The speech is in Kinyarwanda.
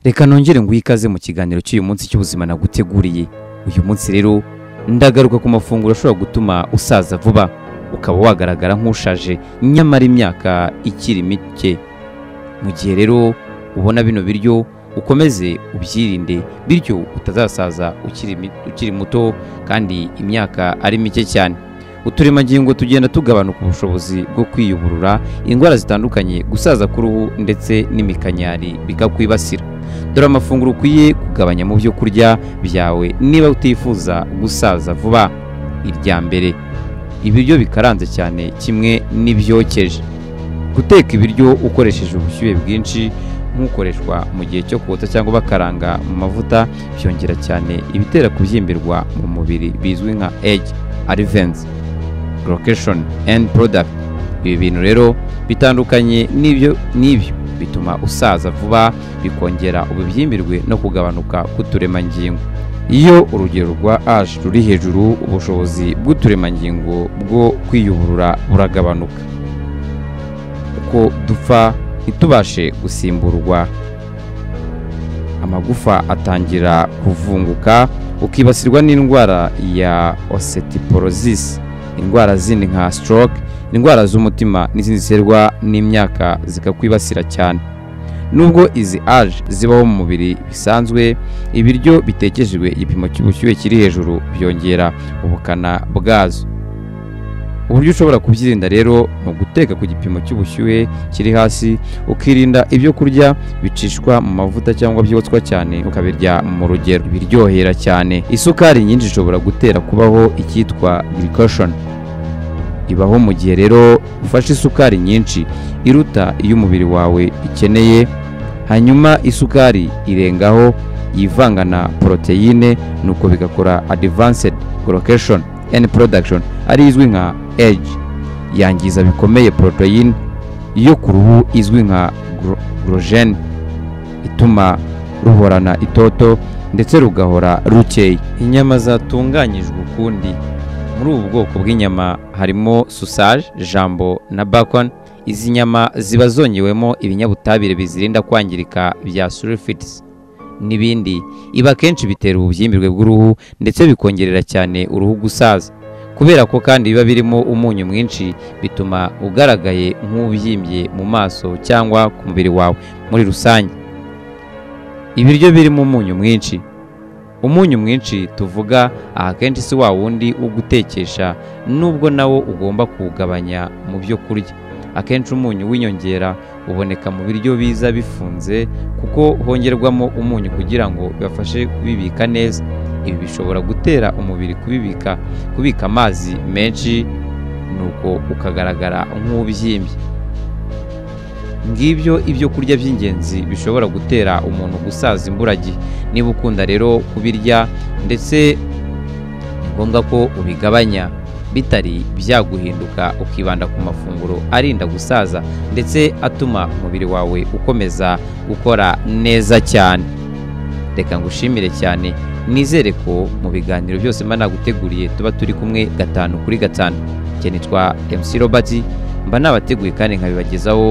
reka nongere nguhe ikaze mu kiganiro cy'uyu munsi cy'ubuzima naguteguriye uyu munsi rero ndagaruka ku mafunguro ashobora gutuma usaza vuba ukaba wagaragara nk'ushaje nyamara imyaka ikiri mike mu gihe rero ubona bino biryo ukomeze ubyirinde bityo utazasaza ukiri mi- ukiri muto kandi imyaka ari mike cyane uturemangingo tugenda tugabanuka ubushobozi bwo kwiyuburura indwara zitandukanye gusaza k'uruhu ndetse n'imikanyari bikakwibasira dore amafunguro ukwiye kugabanya mu byo kurya byawe niba utifuza gusaza vuba irya mbere ibiryo bikaranze cyane kimwe n'ibyokeje guteka ibiryo ukoresheje ubushyuhe bwinshi nk'ukoreshwa mu gihe cyo kotsa cyangwa bakaranga mu mavuta byongera cyane ibitera kubyimbirwa mu mubiri bizwi nka age arivenzi location and product ibi bintu rero bitandukanye n'ibyo n'ibyo bituma usaza vuba bikongera ububyimbirwe no kugabanuka k'uturemangingo iyo urugero rwa age ruri hejuru ubushobozi bw'uturemangingo bwo kwiyuburura buragabanuka uko dupfa ntitubashe gusimburwa amagufa atangira kuvunguka ukibasirwa n'indwara ya osteoporosis indwara zindi nka stroke indwara z'umutima n'izindi ziterwa n'imyaka zikakwibasira cyane nubwo izi age zibaho mu mubiri bisanzwe ibiryo bitekejwe igipimo cy'ubushyuhe kiri hejuru byongera ubukana bwazo uburyo ushobora kubyirinda rero ni uguteka ku gipimo cy'ubushyuhe kiri hasi ukirinda ibyo kurya bicishwa mu mavuta cyangwa byotswa cyane ukabirya mu rugero ibiryohera cyane isukari nyinshi ishobora gutera kubaho icyitwa glycation ibaho mu gihe rero ufashe isukari nyinshi iruta iyo umubiri wawe ikeneye hanyuma isukari irengaho yivanga na poroteyine nuko bigakora advanced glycation and production ari izwi nka age yangiza bikomeye poroteyine yo ku ruhu izwi nka gorogene ituma ruhorana itoto ndetse rugahora rukeye inyama zatunganyijwe ukundi muri ubu bwoko bw'inyama harimo susaje jambo na bacon izi nyama ziba zongewemo ibinyabutabire bizirinda kwangirika bya sulfites n'ibindi ibi akenshi bitera ububyimbirwe bw'uruhu ndetse bikongerera cyane uruhu gusaza kubera ko kandi biba birimo umunyu mwinshi bituma ugaragaye nk'ubyimbye mu maso cyangwa ku mubiri wawe muri rusange ibiryo birimo umunyu mwinshi umunyu mwinshi tuvuga akenshi si wa wundi wo gutekesha nubwo nawo ugomba kuwugabanya mu byo kurya akenshi umunyu w'inyongera uboneka mu biryo biza bifunze kuko hongerwamo umunyu kugira ngo bibafashe kubibika neza ibi bishobora gutera umubiri kubibika kubika amazi menshi nuko ukagaragara nk'ubyimbye ngibyo ibyo kurya by'ingenzi bishobora gutera umuntu gusaza imburagihe niba ukunda rero kubirya ndetse ni ngombwa ko ubigabanya bitari byaguhinduka ukibanda ku mafunguro arinda gusaza ndetse atuma umubiri wawe ukomeza gukora neza cyane reka ngushimire cyane nizere ko mu biganiro byose mba naguteguriye tuba turi kumwe gatanu kuri gatanu njye nitwa MC Robert mba nabateguye kandi nkabibagezaho